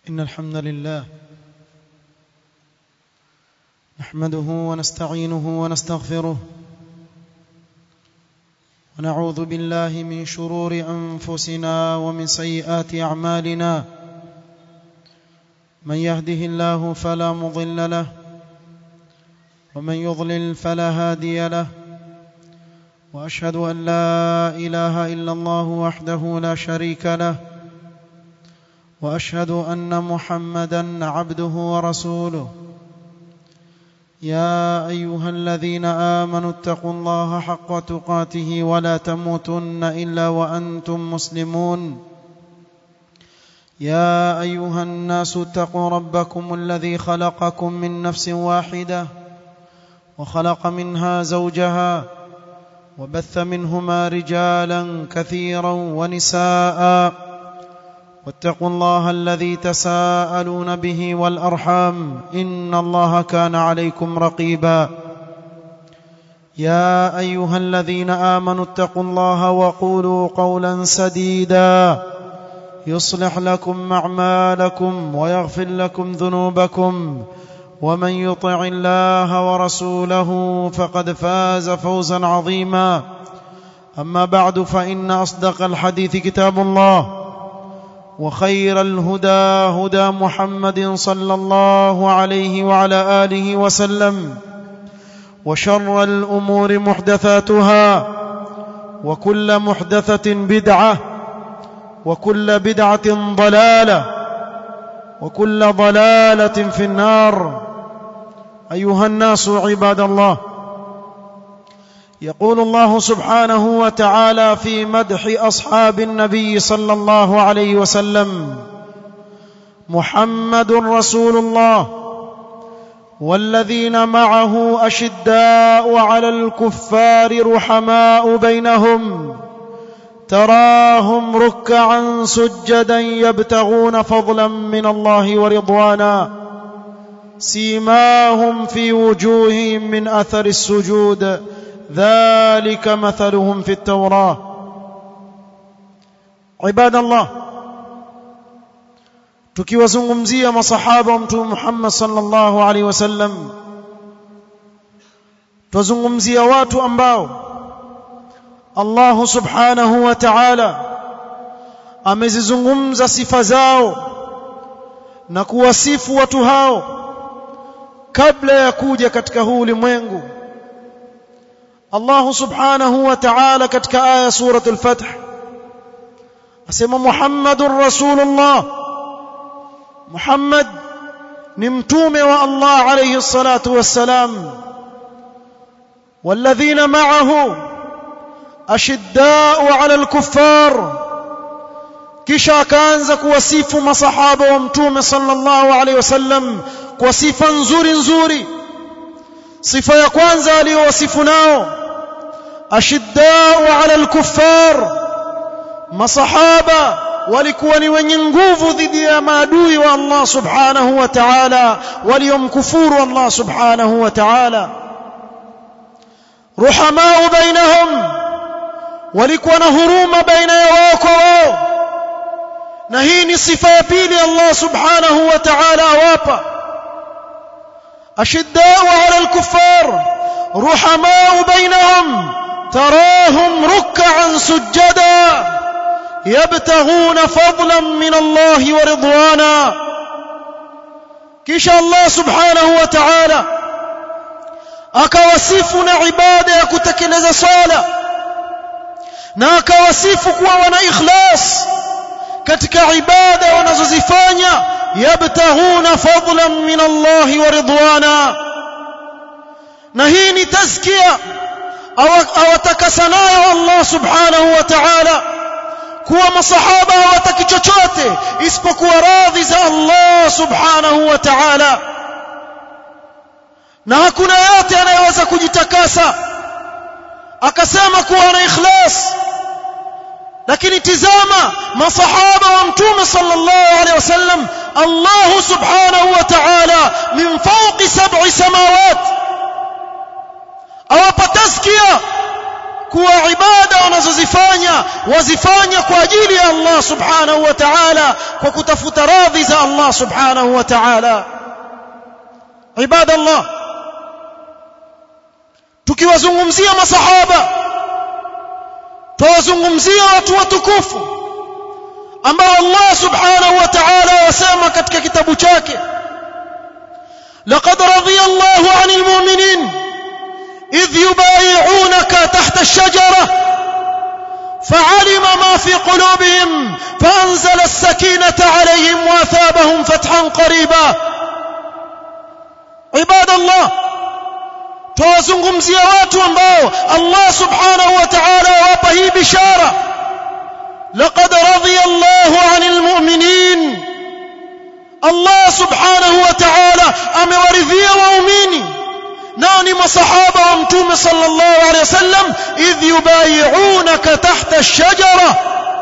إن الحمد لله نحمده ونستعينه ونستغفره ونعوذ بالله من شرور أنفسنا ومن سيئات أعمالنا من يهده الله فلا مضل له ومن يضلل فلا هادي له واشهد ان لا اله الا الله وحده لا شريك له واشهد ان محمدا عبده ورسوله يا ايها الذين امنوا اتقوا الله حق تقاته ولا تموتن الا وانتم مسلمون يا ايها الناس اتقوا ربكم الذي خلقكم من نفس واحده وخلق منها زوجها وبث منهما رجالا كثيرا ونساء واتقوا الله الذي تساءلون به والارحام ان الله كان عليكم رقيبا يا ايها الذين امنوا اتقوا الله وقولوا قولا سديدا يصلح لكم اعمالكم ويغفر لكم ذنوبكم ومن يطع الله ورسوله فقد فاز فوزا عظيما اما بعد فان اصدق الحديث كتاب الله وخير الهدى هدى محمد صلى الله عليه وعلى اله وسلم وشر الامور محدثاتها وكل محدثه بدعه وكل بدعه ضلاله وكل ضلاله في النار ايها الناس عباد الله يقول الله سبحانه وتعالى في مدح اصحاب النبي صلى الله عليه وسلم محمد رسول الله والذين معه اشداء على الكفار رحماء بينهم تراهم ركعا سجدا يبتغون فضلا من الله ورضوانا سيماهم في وجوههم من اثر السجود ذلك مثلهم في التوراه عباد الله tukiwazungumzia masahaba wa mtume Muhammad sallallahu alaihi wasallam tuzungumzia watu ambao Allah subhanahu wa ta'ala amezizungumza sifa zao na kuwasifu watu hao kabla ya kuja katika huu ulimwengu Allah subhanahu wa ta'ala katika aya surat al-fath asema Muhammadur Rasulullah Muhammad ni mtume wa Allah alayhi salatu wassalam والذين معه أشداء على الكفار kisha akaanza kuwasifu masahaba wa mtume sallallahu alaihi wasallam kwa sifa nzuri nzuri sifa ya kwanza aliyowasifu nao ashiddau ala alkuffar masahaba walikuwa ni wenye nguvu dhidi ya maadui wa Allah subhanahu wa ta'ala waliomkufuru Allah subhanahu wa ta'ala ruhamau bainahum walikuwa na huruma baina ya wao kwa wao na hii ni sifa ya pili Allah subhanahu wa ta'ala awapa ashiddau ala alkuffar ruhamau bainahum تراهم ركعا سجدا يبتغون فضلا من الله ورضوانا كيش الله سبحانه وتعالى akawasifu na ibada ya kutekeleza swala na akawasifu kuwa wana ikhlas katika ibada wanazozifanya yabtaghuna fadlan min Allah wa ridwana na hii ni tazkia awatakasa nayo Allah subhanahu wa ta'ala kuwa masahaba hawataki chochote isipokuwa radhi za Allah subhanahu wa ta'ala na hakuna yote anayeweza kujitakasa akasema kuwa na ikhlas lakini tizama masahaba wa mtume sallallahu alaihi wasallam Allah subhanahu wa ta'ala min fawqi sab'i samawat awapa tazkia kuwa ibada wanazozifanya wazifanya kwa ajili ya Allah subhanahu wa ta'ala kwa kutafuta radhi za Allah subhanahu wa ta'ala ibada Allah tukiwazungumzia masahaba tuwazungumzia watu watukufu ambao Allah subhanahu wa ta'ala wasema katika kitabu chake لقد رضي الله عن المؤمنين إذ يبايعونك تحت الشجرة فعلم ما في قلوبهم فأنزل السكينة عليهم وأثابهم فتحا قريبا عباد الله tuwazungumzia watu ambao Allah subhanahu wa ta'ala wapa hii bishara laqad radiya Allahu 'anil mu'minin Allah subhanahu wa ta'ala amewaridhia waumini nao ni masahaba wa mtume sallallahu alayhi wasallam idh yubayi'unaka tahta ash-shajara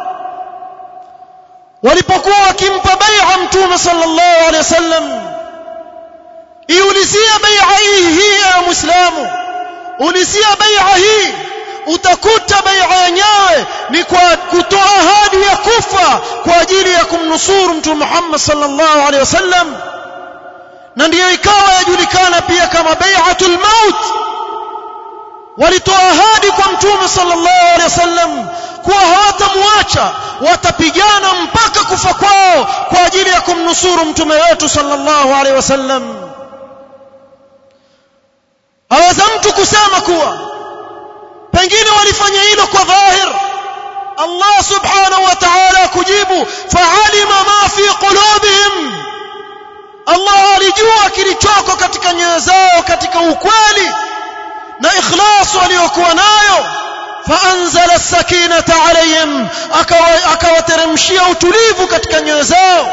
walipokuwa wakimpa bai'a mtume sallallahu alayhi wasallam iulizia bai'a hii hii ya muislamu ulizia bai'a hii utakuta bai'a yenyewe ni kwa kutoa ahadi ya kufa kwa ajili ya kumnusuru mtume Muhammad sallallahu alaihi wasallam na ndiyo ikawa yajulikana pia kama bai'atul maut walitoa ahadi kwa mtume sallallahu alaihi wasallam kuwa hawatamwacha watapigana mpaka kufa kwao kwa ajili ya kumnusuru mtume wetu sallallahu alaihi wasallam aweza mtu kusema kuwa pengine walifanya hilo kwa dhahir Allah subhanahu wa ta'ala kujibu fa'alima ma fi qulubihim Allah alijua kilichoko katika nyoyo zao katika ukweli na ikhlas waliokuwa nayo faanzala as-sakinata alayhim akawateremshia utulivu katika nyoyo zao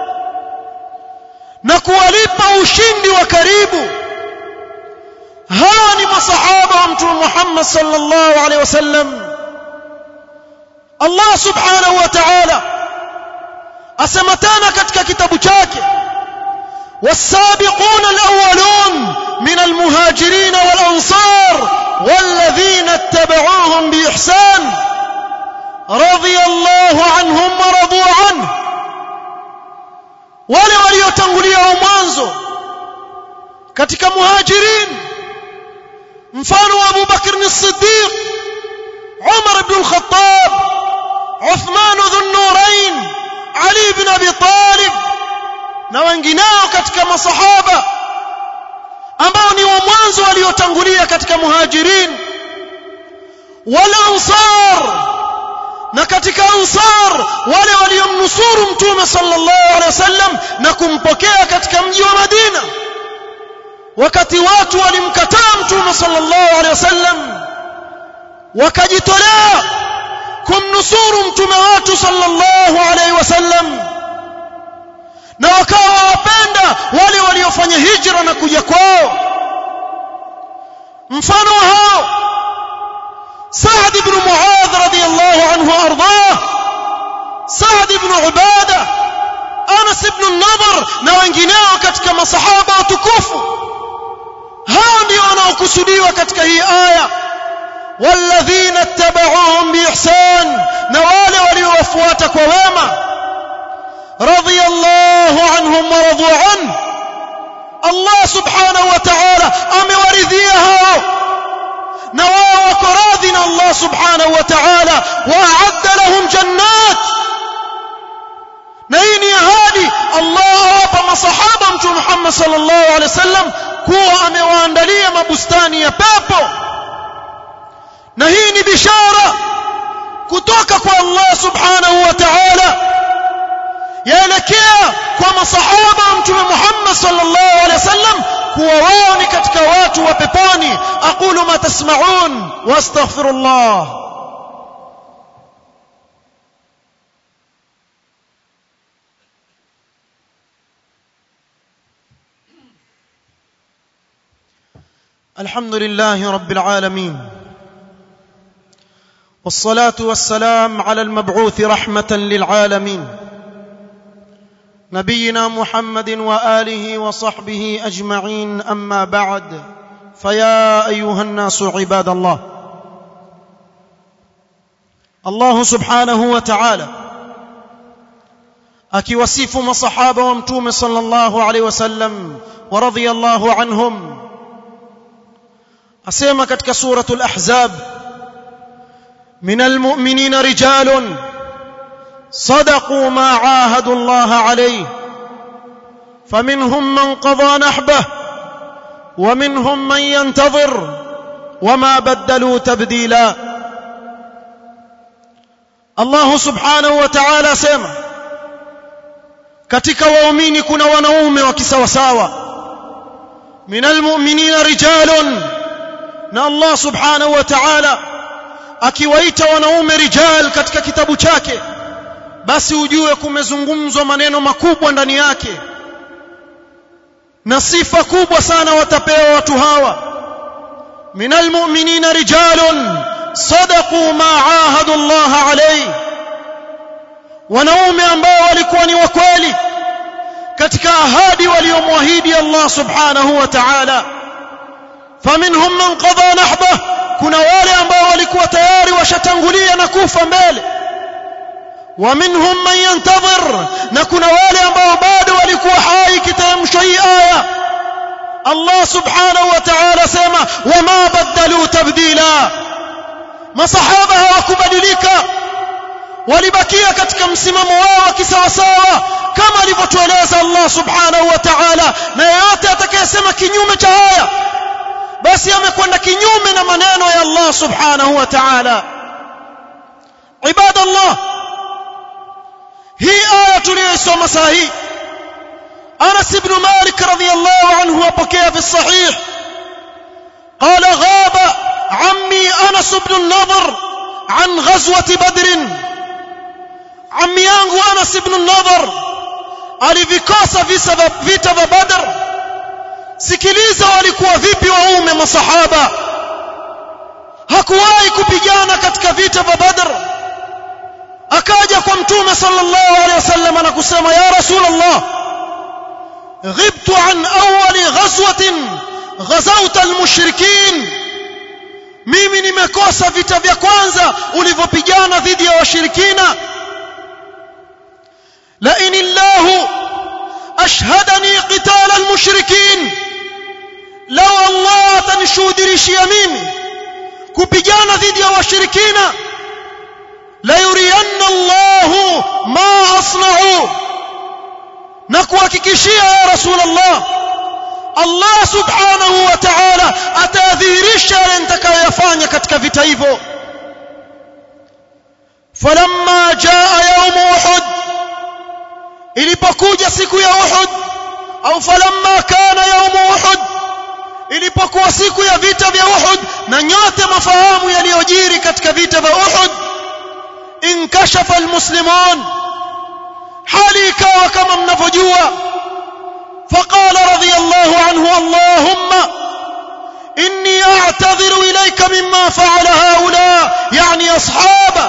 na kuwalipa ushindi wa karibu hawa ni masahaba wa mtume Muhammad sallallahu alaihi wasallam Allah subhanahu wa ta'ala asema tena katika kitabu chake والسابقون الأولون من المهاجرين والأنصار والذين اتبعوهم بإحسان رضي الله عنهم ورضوا عنه wale waliotangulia mwanzo katika muhajirin mfano wa Abu Bakr as-Siddiq Umar ibn al-Khattab Uthman dhun-Nurayn Ali ibn Abi Talib na wengineo katika masahaba ambao ni wa mwanzo waliotangulia katika muhajirin wal ansar na katika ansar wale waliomnusuru mtume sallallahu alaihi wasallam na kumpokea katika mji wa Madina wakati watu walimkataa mtume sallallahu alaihi wasallam wakajitolea kumnusuru mtume wetu sallallahu alaihi wasallam na wakawa wapenda wale waliofanya hijra na kuja kwao mfano hao Sa'd ibn Mu'adh radiyallahu anhu ardah Sa'd ibn Ubada Anas ibn Nadhr na wengineo katika masahaba watukufu hao ndio wanaokusudiwa katika hii aya والذين اتبعوهم بإحسان نوال وليوفوات كوما رضي الله عنهم ورضوا عنه الله سبحانه وتعالى أمورثيها نواه وكراذنا الله سبحانه وتعالى وأعد لهم جنات نيني هادي الله وابا مصحابا محمد صلى الله عليه وسلم كوا أمواندليا مبستاني يا بابو na hii ni bishara kutoka kwa Allah subhanahu wa ta'ala yaelekea kwa masahaba wa mtume Muhammad sallallahu alaihi wasallam kuwa wao ni katika watu wa peponi aqulu ma tasma'un wastaghfirullah الحمد لله رب العالمين والصلاه والسلام على المبعوث رحمه للعالمين نبينا محمد واله وصحبه اجمعين اما بعد فيا ايها الناس عباد الله Allah subhanahu wa ta'ala akiwasifu masahaba wa mtume sallallahu alaihi wasallam wa radhiyallahu anhum asema katika suratul ahzab من المؤمنين رجال صدقوا ما عاهدوا الله عليه فمنهم من قضى نحبه ومنهم من ينتظر وما بدلوا تبديلا الله سبحانه وتعالى سema katika waumini kuna wanaume wa kisawasawa min almu'minina rijalun na Allah subhanahu wa ta'ala akiwaita wanaume rijal katika kitabu chake basi ujue kumezungumzwa maneno makubwa ndani yake na sifa kubwa sana watapewa watu hawa minal mu'minina rijalun sadaqu ma ahadu Allah alayhi wanaume ambao walikuwa ni wakweli katika ahadi waliomwahidi Allah subhanahu wa ta'ala faminhum man qada nahbah kuna wale ambao walikuwa tayari washatangulia na kufa mbele wa minhum man yantadhir na kuna wale ambao bado walikuwa hai kitamsho hii aya Allah subhanahu wa ta'ala sema wama badalu tabdila masahaba hawakubadilika walibakia katika msimamo wao wa kisawasawa kama alivyotueleza Allah subhanahu wa ta'ala na yeyote atakayesema kinyume cha haya basi amekwenda kinyume na maneno ya Allah subhanahu wa ta'ala ibadallah hii aya tuliyosoma saa hii Anas ibn Malik radhiyallahu anhu apokea fi sahih قال غاب عمي أنس بن النضر عن غزوة بدر عمي yangu Anas ibn النضر alivikosa vita vya Badr sikiliza walikuwa vipi waume masahaba hakuwahi kupigana katika vita vya Badr akaja kwa mtume sallallahu alaihi wasallam na kusema ya rasulullah غبت عن اول غزوه غزوت المشركين mimi nimekosa vita vya kwanza ulivyopigana dhidi ya washirikina la in illahu ashhadani qital almushrikin law Allah atanishuhudishia mimi kupigana dhidi ya washirikina la yuriyanna Allah ma asna'u na kuhakikishia ya rasulullah Allah subhanahu wa ta'ala atadhihirisha yale nitakayoyafanya katika vita hivyo falamma jaa yawm uhud ilipokuja siku ya uhud au falamma kana yawm uhud ilipokuwa siku ya vita vya uhud na nyote mafahamu yaliyojiri katika vita vya uhud inkashafa almuslimun hali ikawa kama mnavyojua فقال رضي الله عنه اللهم إني أعتذر إليك مما فعل هؤلاء يعني أصحابه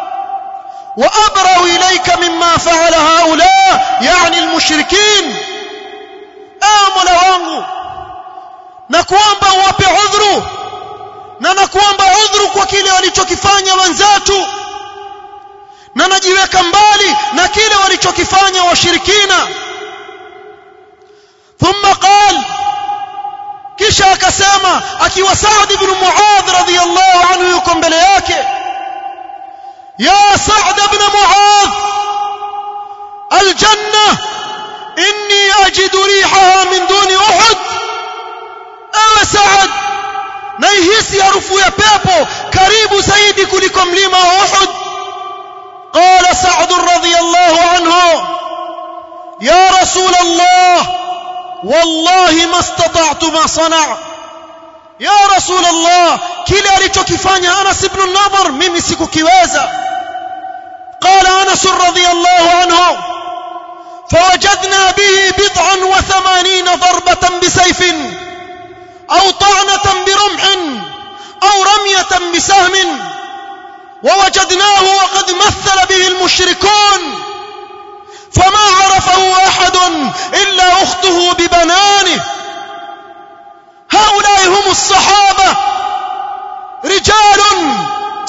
وأبرأ إليك مما فعل هؤلاء يعني المشركين آمل wangu na kuomba uwape udhuru na nakuomba udhuru kwa kile walichokifanya wenzetu na najiweka mbali na kile walichokifanya washirikina ثم قال kisha akasema akiwa Saad ibn Muadh radhiyallahu anhu yuko mbele yake ya Saad ibn Muadh aljanna inni ajidu rihaha min duni Uhud ewe Saad naihisi harufu ya pepo karibu zaidi kuliko mlima wa Uhud قال سعد رضي الله عنه يا رسول الله والله ما استطعت ما صنع يا رسول الله kile alichokifanya Anas ibn Nadhr mimi sikukiweza قال أنس رضي الله عنه فوجدنا به بضعا وثمانين ضربة بسيف أو طعنة برمح أو رمية بسهم ووجدناه وقد مثل به المشركون فما عرفه أحد إلا أخته ببنانه هؤلاء هم الصحابة رجال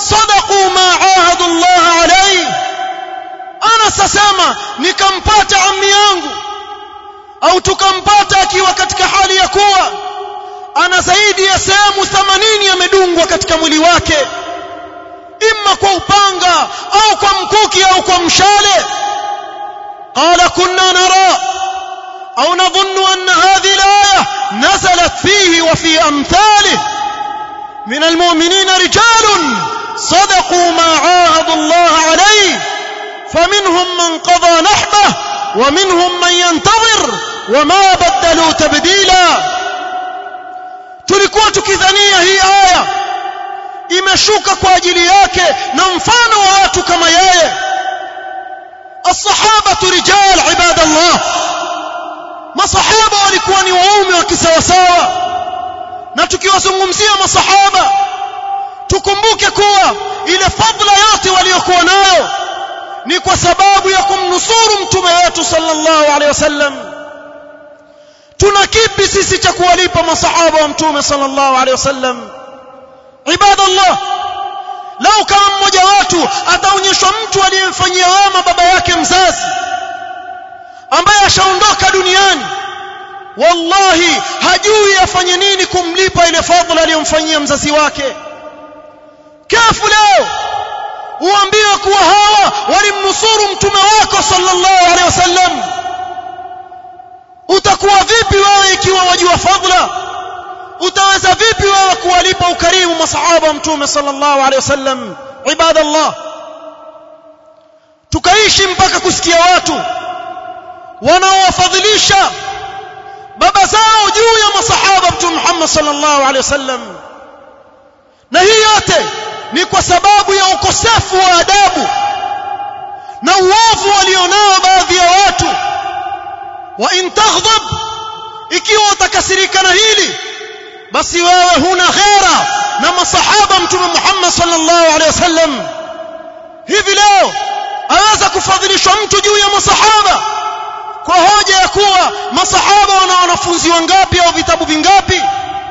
صدقوا ما عاهدوا الله عليه أنا سسما nikampata ammi yangu au tukampata akiwa katika hali ya kuwa ana zaidi ya sehemu 80 amedungwa katika mwili wake imma kwa upanga au kwa mkuki au kwa mshale qala kunna nara au nadhunnu anna hadhihi alaya nazalat fihi wa fi amthalihi من المؤمنين رجال صدقوا ما عاهدوا الله عليه فمنهم من قضى نحبه ومنهم من ينتظر وما بدلوا تبديلا tulikuwa tukidhania hii aya imeshuka kwa ajili yake na mfano wa watu kama yeye الصحابه رجال عباد الله masahaba walikuwa ni waume wa kisawasawa na tukiwazungumzia masahaba tukumbuke kuwa ile fadla yote waliokuwa nayo ni kwa sababu ya kumnusuru mtume wetu sallallahu alaihi wasallam tuna kipi sisi cha kuwalipa masahaba wa mtume sallallahu alaihi wasallam ibadallah lau kama mmoja watu ataonyeshwa mtu aliyemfanyia wema baba yake mzazi ambaye ashaondoka duniani wallahi hajui afanye nini kumlipa ile fadhila aliyomfanyia mzazi wake kafu leo uambiwe kuwa hawa walimnusuru mtume wako sallallahu alaihi wasallam utakuwa vipi wewe ikiwa wajua fadhila utaweza vipi wewe kuwalipa ukarimu masahaba wa mtume sallallahu alaihi wasallam ibadallah tukaishi mpaka kusikia watu wanaowafadhilisha baba zao juu ya masahaba mtume Muhammad sallallahu alaihi wasallam na hii yote ni kwa sababu ya ukosefu wa adabu na uovu walionao baadhi ya watu wa in taghdab ikiwa utakasirika na hili basi wewe huna khera na masahaba mtume Muhammad sallallahu alaihi wasallam hivi leo aweza kufadhilishwa mtu juu ya masahaba kwa hoja ya kuwa masahaba wana wanafunzi wangapi au vitabu vingapi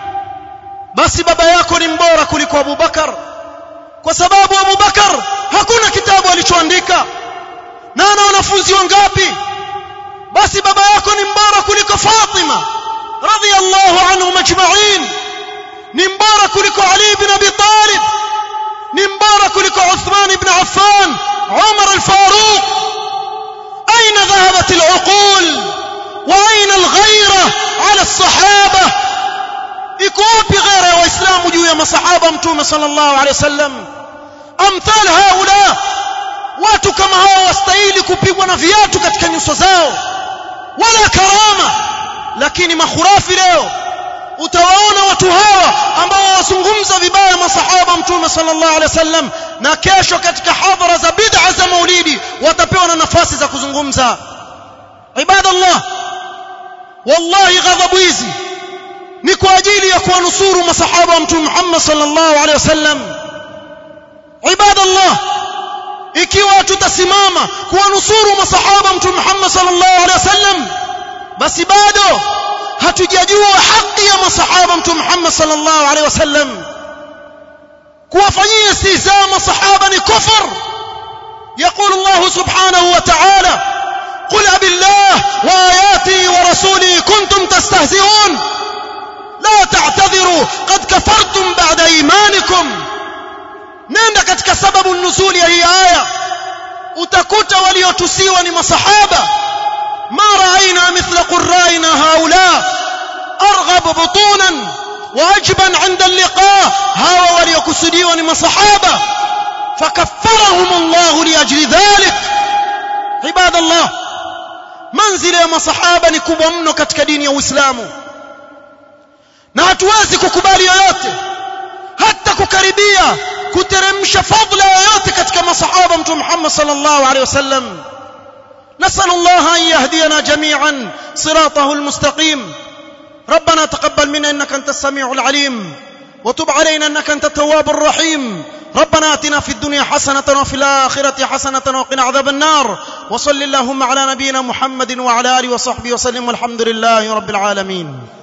basi baba yako ni mbora kuliko Abu Bakar kwa sababu Abu Bakar hakuna kitabu alichoandika na ana wanafunzi wangapi basi baba yako ni mbora kuliko Fatima radhiyallahu anhum ajma'in ni mbora kuliko Ali ibn Abi Talib ni mbora kuliko Uthman ibn Affan Umar al-Faruq أين ذهبت العقول وأين الغيرة على الصحابة إكوابي غير وإسلام جوية مصحابة متومة صلى الله عليه وسلم أمثال هؤلاء watu kama hao wastahili kupigwa na viatu katika nyuso zao wala karama lakini makhurafi leo utawaona watu hawa ambao wazungumza vibaya masahaba mtume sallallahu alaihi wasallam na kesho katika hadhara za bid'a za maulidi watapewa na nafasi za kuzungumza ibadallah wallahi ghadhabu hizi ni kwa ajili ya kuwanusuru masahaba wa mtume Muhammad sallallahu alaihi wasallam ibadallah ikiwa tutasimama kuwanusuru masahaba mtume Muhammad sallallahu alaihi wasallam basi bado hatujajua haki ya masahaba mtume Muhammad sallallahu alaihi wasallam kuwafanyia istihzaa masahaba ni kufur يقول الله سبحانه وتعالى قل أب الله وآياته ورسوله كنتم تستهزئون لا تعتذروا قد كفرتم بعد إيمانكم nenda katika sababu nuzuli ya hii aya utakuta waliotusiwa ni masahaba ma raaina mithla qurraina haula arghab butunan wa ajban 'inda al-liqa hawa waliokusudiwa ni masahaba fakaffarahum Allah liajli dhalik ibadallah manzila ya masahaba ni kubwa mno katika dini ya Uislamu na hatuwezi kukubali yoyote hata kukaribia kuteremsha fadhila yoyote katika masahaba mtume Muhammad sallallahu alaihi wasallam نسأل الله أن يهدينا جميعا صراطه المستقيم ربنا تقبل منا إنك أنت السميع العليم وتب علينا إنك أنت التواب الرحيم ربنا آتنا في الدنيا حسنة وفي الآخرة حسنة وقنا عذاب النار وصل اللهم على نبينا محمد وعلى آله وصحبه وسلم والحمد لله رب العالمين